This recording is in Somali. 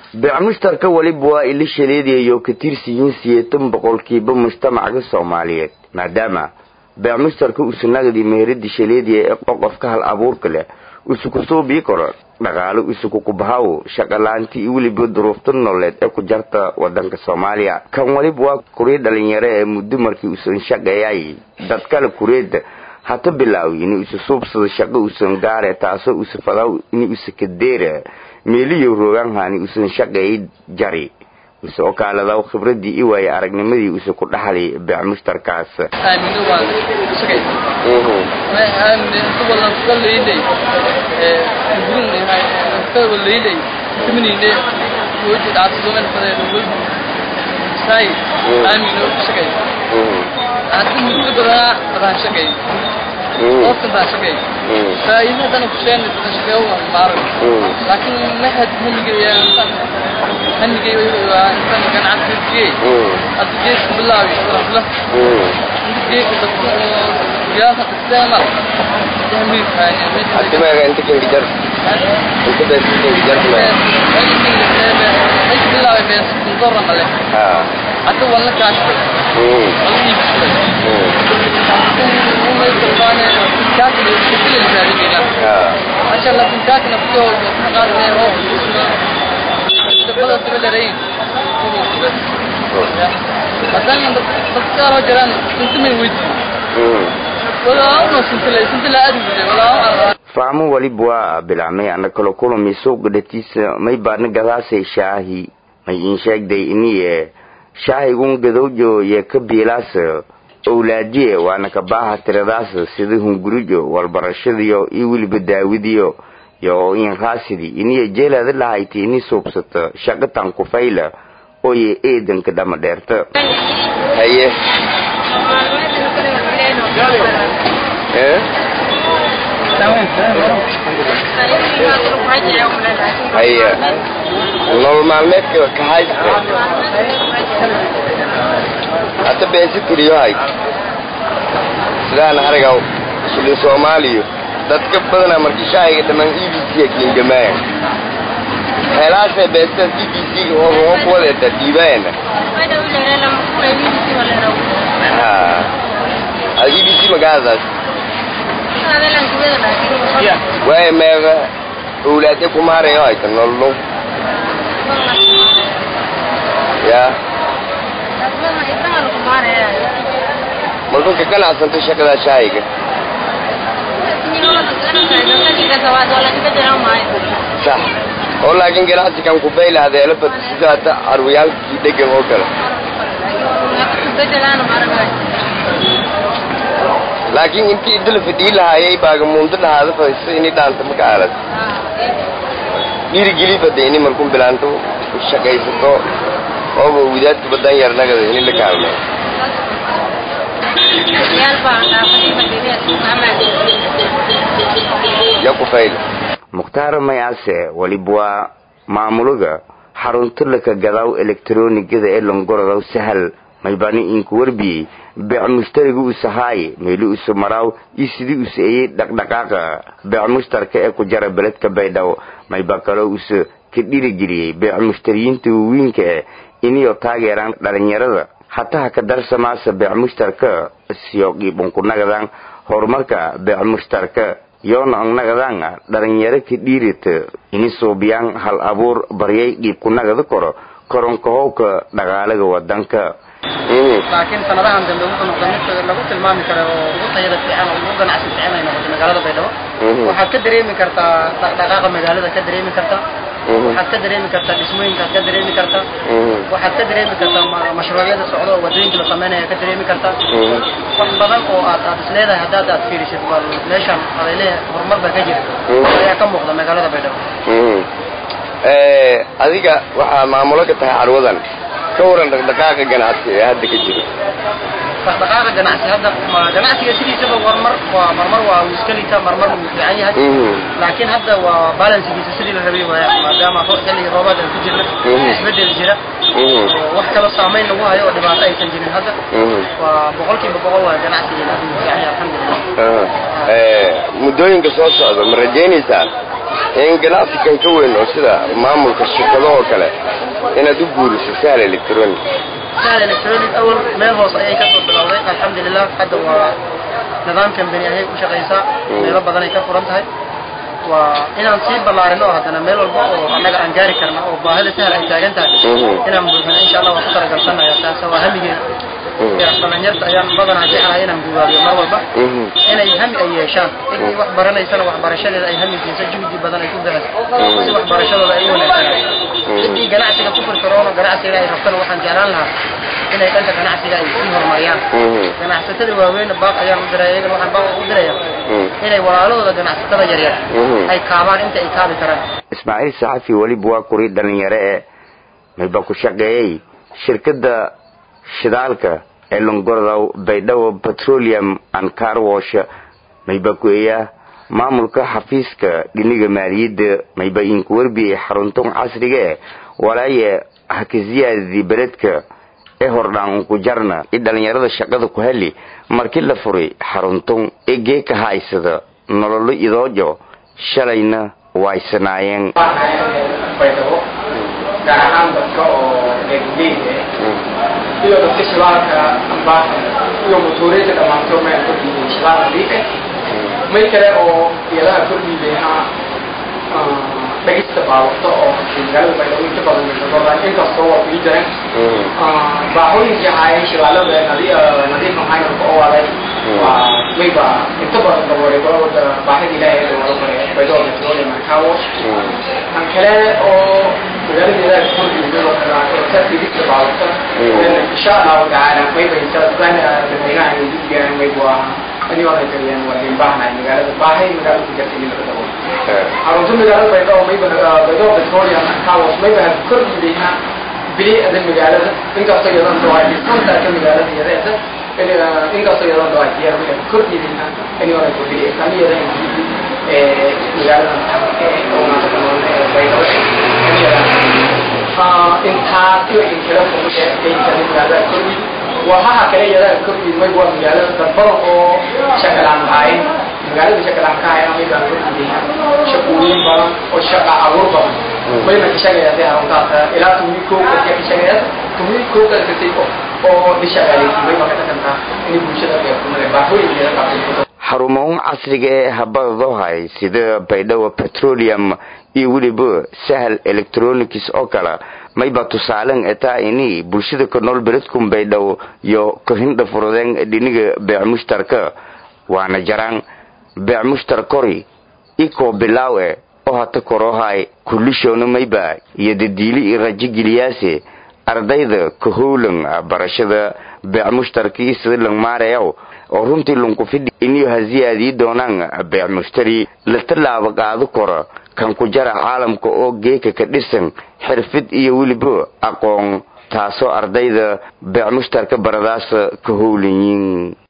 beec mushtarka weliba waa ila shaleedayayo ka tirsiyiin siyeetan boqolkiiba mujtamaca soomaaliyeed maadaama beec mushtarka usunagdii meherada shaleediya ee qoqofka hal abuurka leh usuku suubii karo dhaqaalo usuku kubahaw shaqalaanti iyo weliba duruufta nololeed ee ku jarta wadanka soomaaliya kan waliba waa kurii dhalinyaro ee muddo markii usan shaqeeyay dadkale kureeda hata bilaawi inuu isu suubsado shaqo usan gaare taasoo usafadaw inuu isakadeera meeliyo roogaanhani usan shaqeeyay jari use okaaladaw khibradii i waaye aragnimadii use ku dhaxlay beec mushtarkaas qofkan baa shaqeey faa'iidadana ku sheegna badan shaqeeyo waa maaran laakiin ma had hamigeeya hamigey waa insan ganacsigiye hadda geedka bilaabi rasla inta geedka dadka gaafa isticmaal hamig kaani adimaga inta kingi jar inta bees kingi jar ay bilaabi bees kuntorra male hadda wala kaashto wala iibsay عشان لو كنت نفسه قال لي روح تبغى تبلرين مثلا تذكر جيران كنت من وجهي ولا أنا كنت لا كنت لا أدري ولا fahmo waliba waa bilaabmay ana kala kulami suuqa dhatiisa may baadna gadaasay shaahi may iin sheegday iniye shaahigun gadowjo ye ka biilaas owlaadiye waana ka baaha tiradaas sida hungurijo walbarashadiyo iyo weliba daawidiyo yo inraasidi iniya jeelaada lahayti ini suubsato shaqatan kufayla oye eedanka dhama dheerta haye haye nolol maalmeedka ka haysta hata beesi tiriyo hay sidaan arigaw shilin soomaaliyo dadka badana markii shaahiga dhamaan e b c kiingamaaya heelaasee beestas e b c oo kuwadeeta dhiibaena ha e b c magaadaas waaya meeqa owlaade kumaarayo hayta nolol ya marka ka ganacsanta shaqada shaahiga sax oo laakiin ganacsigan ku baylaada elabad sida hata carwiyaalkii dhegan oo kale laakiin intii idila fidhii lahaayay baaga muundo lahaada fadhiso ini dhaanta maka aalad dhiirigeli bada ini markun bilaanto shaqaysato ooba widaadka badan yarnagada ini la kaalmeeyo yakufayl mukhtaar mayaase waliba waa maamulaga xarunta laka gadaaw elektaroonigada ee longorodow sahal maybani inku warbiyey beec mushtariga usahaay meeli usu maraaw iyo sidii usa eyey dhaqdhaqaaqa beec mushtarka ee ku jara beledka baydhabo mayba kaloo usa ka dhirigeliyey beec mushtariyiinta waawiinka eh iniyo taageeraan dhalinyarada hataha ka darsamaasa beec mushtarka siyo qiibunkunagadan horumarka beec mushtarka yoona ongnagadan dhalinyaro ka dhiirita ini suubiyaan hal abuur baryay qiibkunagada koro koronkahowka dhaqaalaga wadanka laakiin sanadahan dambe wuxuu noqday mid lagu tilmaami karo oo ugu tayada fiican oo ugu ganacsi fiican ay noqotay magaalada baydhabo waxaad ka dareemi kartaa dhaqdhaqaaqa magaalada ka dareemi kartaa waxaad ka dareemi kartaa dhismooyinkaad ka dareemi kartaa waxaad ka dareemi kartaa mashruucyada socda oo wadooyinka la sameynaya ka dareemi kartaa wax badan oo aad aad isleedahay haddaad aad fiirisid bal meeshan adaylee horumar baa ka jira ayaa ka muuqda magaalada baydhabo adiga waxaa maamulo ka tahay carwadan ka waran dhaqdhaqaaqa ganacsi ee hadda ka jiro dhaqdhaqaaqa ganacsi hadda ganacsiga sidiisaba marmar waa marmar waa uu iska liitaa marmar wuu fiican yahay laakiin hadda waa balansigiisa sidii la rabay waaya maadaama xilliga roobaad aan ku jirna isbedel jira wax kaloo saamayn lagu hayo oo dhibaato aysan jirin hadda waa boqolkiiba boqol waa ganacsigeena wuu fiican yahay alxamdulillah muddooyinka soo socda ma rajaynaysaa ganacsigan ka weyn oo sida maamulka shirkado oo kale inaad u guuriso sahal electronic sahal electronic awal meel hoos ayay kasoo bilowday alxamdulilah hadda waa nidaamkan beni ayay u shaqaysaa meelo badan ay ka furan tahay waa inaan sii ballaarino oo haddana meel walba oo annaga aan gaari karna oo baahida sahal ay taagan tahay inaan buuxino insha allah waan ku talagalsanaya taas waa hamigeeda dhalinyarta ayaan badanaa jeclahay inaan gubaabiyo mar walba inay hami ay yeeshaan ciddii wax baranaysana waxbarashadeeda ay hami siiso juhdi badan ay ku bixiso si waxbarashadooda ay u wanaagsanaato ciddii ganacsiga ku firfiroono ganacsiga ay rabtana waxaan jeclaan lahaa inay dhanka ganacsiga ay sii horumariyaan ganacsatada waaweyn baaq ayaan u diraya iyagana waxaan baaq u diraya inay walaalahooda ganacsatada yaryar ay kaabaan inta ay kaabi karaan ismaaciil saxafi weliba waa kuri dhalinyaro ee mayba ku shaqeeyey shirkadda shidaalka ee longordow baydhabo petroleum and carwash mayba ku-eeya maamulka xafiiska dhiniga maaliyadda mayba inku warbiyey xaruntan casriga e walaaye hakaziyaadii beledka ee hordhaan unku jarna i dhalinyarada shaqada ku heli markii la furay xaruntan ee geeka haysada nololo idoojo shalayna waysanaayeen gaar ahaan dadka oo reerguleyda iyo dadka shibaalka ambaasa iyo motooreyda dhammaanto meel kordhiibay shibaal nadiif eh may kale oo iyadaha kordhiibayna dhagista baaburta oo magaalada baydhabo inta badan meesadoodan inkastoo waa kuii jireen baaxooyinkii ahaayeen shibaalada nadiif ahayn oo waaday waa mayba inta badan daboolay golowada baahida ilaahay ee wada baray baydhabo petroleum and car wash kan kale oo magaaladeeda kordhiibay ka dhigista baaburta insha allahu tacaala mayba intaasban dadweynaha ay udigaan mayba anigoo ay kariyaan waa in baahnahay magaalada baahay magaalada ku jirta in laga daboolo xarunta magaalada baydhabo mayba baydhabo petroleum and car wash mayba ha kordhiibayna bilicda magaalada inkastoo iyadan dhawaay discountaaka magaalada yareeda inkastoo iyadan dhawaay diyaar way kordhiibayna anigoo ay kordhiya islaamiyada magaalada oo maanta kanoon baydhabo intaas iyo in kala fogeeyay magaalada kordhi wahaha kale iyada kordhi may waa magaalada dambada oo shakalaan ahayn magaalada shakalaan ka ahayn may baan kordhiyay shaqooyin badan oo shaqa abuur badan mayna ka shaqeeyay haruntaas ilaa tumii koo ka shaqeeyay tumii koo ka kasay oo dhishaqaaleysay may baa ka takantaa in bulshada ay ku maray baahooyinkeeda qabtay xarumahan casriga ee habadadohay sida baydhabo petroleum iyo weliba sahal electronics oo kale mayba tusaalen etaa ini bulshada ka nool beledkun baydhabo iyo kahindha furudeen dhiniga beec mushtarka waana jaraan beec mushtar kori ikoo bilaaw e oo hata korohay kullishoona mayba iyo dadiili i rajogeliyaase ardayda ka howlan barashada beec mushtarkii sida langmaarayaw oo runtii lunkufidhi iniyo haziyaadii doonaan beec mushtari la tallaabo qaado kora kan ku jara caalamka oo geeka ka dhisan xirfid iyo weliba aqoon taasoo ardayda beec mushtarka baradaasa ka howlanyiin